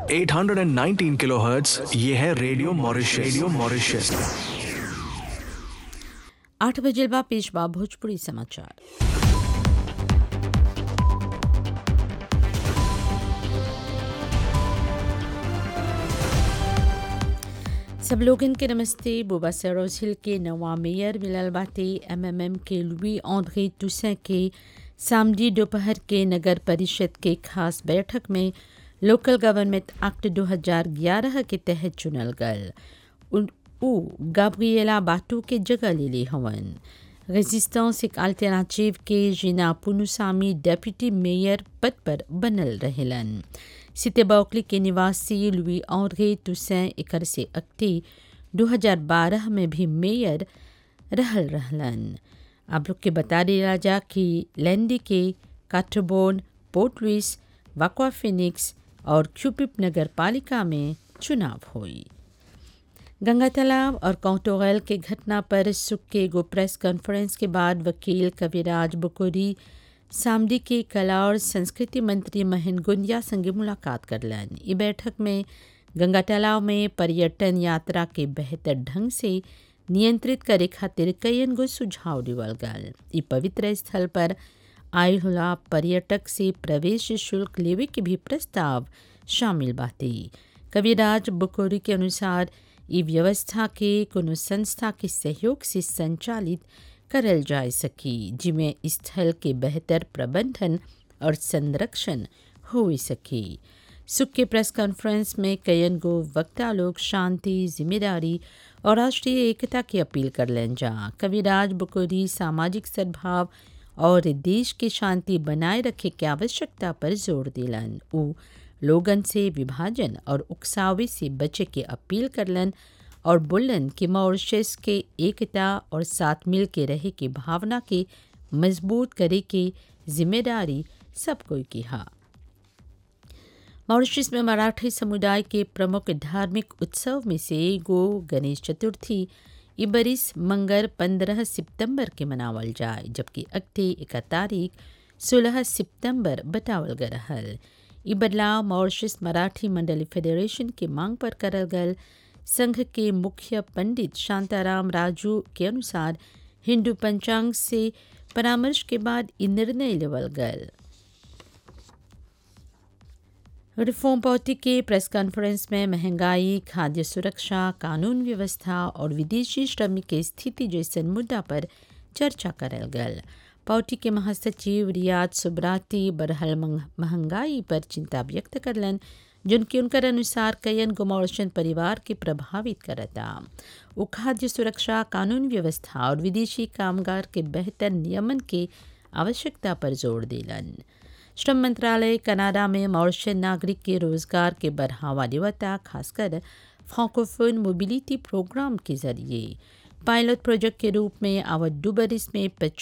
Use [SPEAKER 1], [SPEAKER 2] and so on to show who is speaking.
[SPEAKER 1] 819 kilohertz ये है radio Mauritius radio Mauritius
[SPEAKER 2] आठ बजे बा पेशवा भोजपुरी समाचार सब लोगन के नमस्ते बुबा सरोज हिल के नवा मेयर मिलल बाटे एमएमएम के लुई ऑन्द्रे टुसें के सामडी दोपहर के नगर परिषद के खास बैठक में लोकल गवर्नमेंट एक्ट 2011 के तहत चुनल गल उन- उ गाब्रिएला बाटू के जगह ले ले हवन रेजिस्टेंस एक अल्टरनेटिव के जिना पुनुसामी डेप्यूटी मेयर पद पर बनल रहेलन सितेबौकली के निवासी लुई ऑन्द्रे टुसें एकर से अक्ति 2012 में भी मेयर रहल रहलन आप लोग के बता दिया जा कि लैंडी के काठबोन पोर्ट लुइस वाकवा फिनिक्स और क्यूपिप नगर पालिका में चुनाव हुई गंगा तालाब और कौटोगैल के घटना पर सुख के एगो प्रेस कॉन्फ्रेंस के बाद वकील कविराज बुकोरी सामडी के कला और संस्कृति मंत्री महेंद्र गुंजिया संगे मुलाकात करलन ई बैठक में गंगा तालाब में पर्यटन यात्रा के बेहतर ढंग से नियंत्रित करे खातिर कईन गो सुझाव दिवल गल ई पवित्र स्थल पर आयल होला पर्यटक से प्रवेश शुल्क लेवे के भी प्रस्ताव शामिल बाटे कविराज बुकोरी के अनुसार ई व्यवस्था के कोनो संस्था के सहयोग से संचालित करल जा सकी जिमें स्थल के बेहतर प्रबंधन और संरक्षण हो सके सुख के प्रेस कॉन्फ्रेंस में कयन गो वक्ता लोग शांति जिम्मेदारी और राष्ट्रीय एकता की अपील करलन जा कविराज बुकोरी सामाजिक सद्भाव और देश की शांति बनाए रखे के आवश्यकता पर जोर दिलन उ लोगन से विभाजन और उकसावे से बचे के अपील करलन और बोलन कि मॉरिशस के एकता और साथ मिल के रहे की भावना के मजबूत करे के जिम्मेदारी सब कोई की हा मॉरिशस में मराठी समुदाय के प्रमुख धार्मिक उत्सव में से एगो गणेश चतुर्थी ई बरिस मंगर 15 सितंबर के मनावल जाए जबकि अगते एक तारीख 16 सितंबर बतावल गल रहल ई बदलाव मॉरिशस मराठी मंडली फेडरेशन के मांग पर करल गल संघ के मुख्य पंडित शांताराम राजू के अनुसार हिंदू पंचांग से परामर्श के बाद ई निर्णय लेवल गल रिफॉर्म पार्टी के प्रेस कॉन्फ्रेंस में महंगाई खाद्य सुरक्षा कानून व्यवस्था और विदेशी श्रमिक के स्थिति जैसन मुद्दा पर चर्चा करल गल पार्टी के महासचिव रियाज सुब्राती बरहल मंग- महंगाई पर चिंता व्यक्त करलन जिनके उनकर अनुसार कयन गुमौशन परिवार के प्रभावित करता वो खाद्य सुरक्षा कानून व्यवस्था और विदेशी कामगार के बेहतर नियमन के आवश्यकता पर जोर दिलन श्रम मंत्रालय कनाडा में मॉरिशन नागरिक के रोजगार के बढ़ावा देवता खासकर फ्रांकोफोन मोबिलिटी प्रोग्राम के जरिए पायलट प्रोजेक्ट के रूप में आवत दो बरिस में